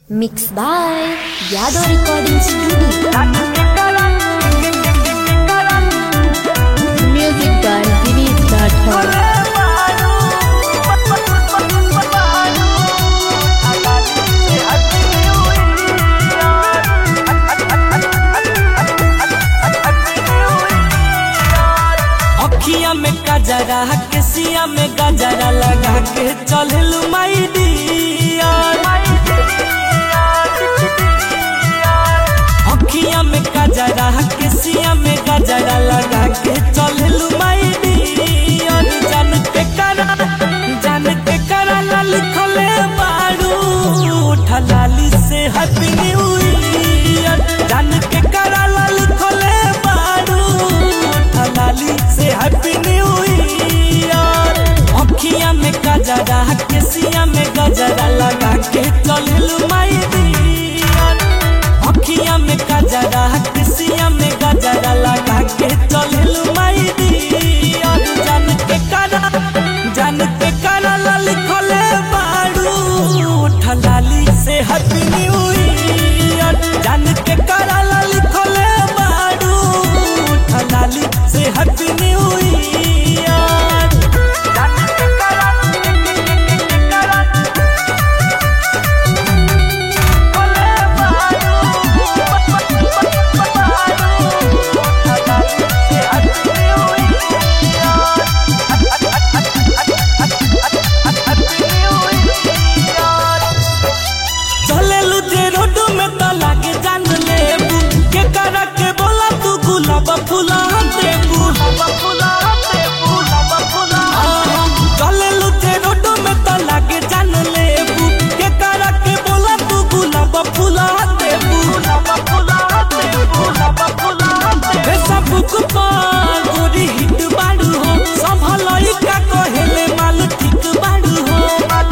Mixed by Yadav Recording Studio. Music by Girish Rathod. अखिया में गजरा केसिया में गजरा लगा के चलल माई डियर अखिया में गजरा केसिया में गजरा लगा के चलल माई डियर जान के करा जान के करा ला लिखले बारू ठलाली से हैप्पी न्यू ईयर जान के करा ला लिखले बारू ठलाली से हैप्पी न्यू ईयर अखिया में गजरा केसिया में गजरा लगा के चलल माई डियर अखिया में गजरा केसिया में गजरा लगा के चलल माई डियर जान के करा जान के करा ला लिखले बारू ठलाली से हैप्पी न्यू ईयर जान के करा ला लिखले बारू ठलाली से हैप्पी न्यू ईयर जान के करा चलेलू जे रोड में तो लागे जान लेबू के करा के बोला तू गुलाब फूला देबू आहा, चलेलू जे रोड में तो लागे जान लेबू के करा के बोला तू गुलाब फूला देबू फेसबुक पर गोरी हिट बाड़ू हो संभलई का कहेले माल ठीक बाड़ू हो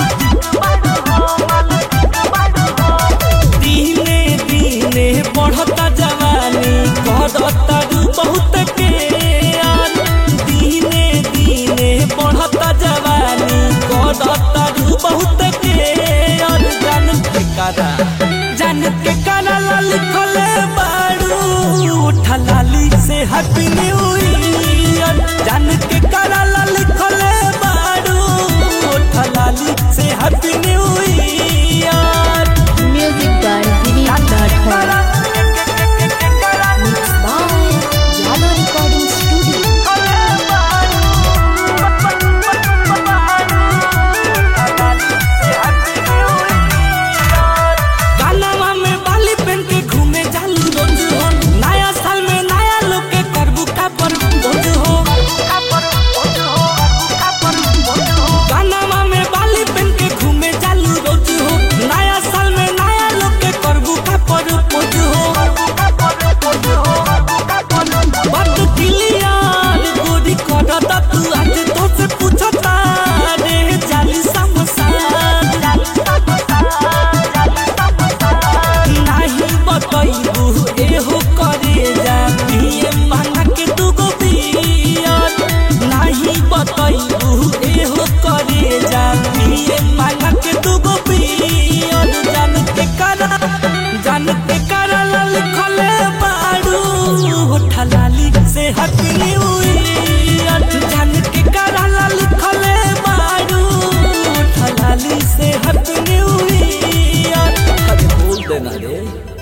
दिने दिने बढ़ता जवानी करता रू बहुत के यार दिने दिने बढ़ता जवानी करता रू बहुत के यार जान के करा जान के करा ला लिखले बाड़ू ठलाली से हैप्पी न्यू ईयर जान के करा ला लिखले बाड़ू ठलाली से happy new year Music by Girish Rathod. Mixed by Yadav Recording Studio. कानवा में बाली पहन के घूमे जालू रोज हो नया साल में नया लोग के करबू का पर भोज हो कानवा में बाली पहन के घूमे जालू रोज हो नया साल में नया लोग के करबू का पर भोज हो बात क्लियर गोरी करता तू आज तो से पूछता रे जाली समसा नाही बतैबू एहो करे जा पिए मांगा के दुगो पियर नाही बतैबू एहो करे जा पिए मांगा के दुगो पियर जान के करा जान के करा ला लिखले बाड़ू ठलाली से हैप्पी न्यू ईयर जान के करा ला लिखले बाड़ू ठलाली से हैप्पी न्यू ईयर अरे बोल देना रे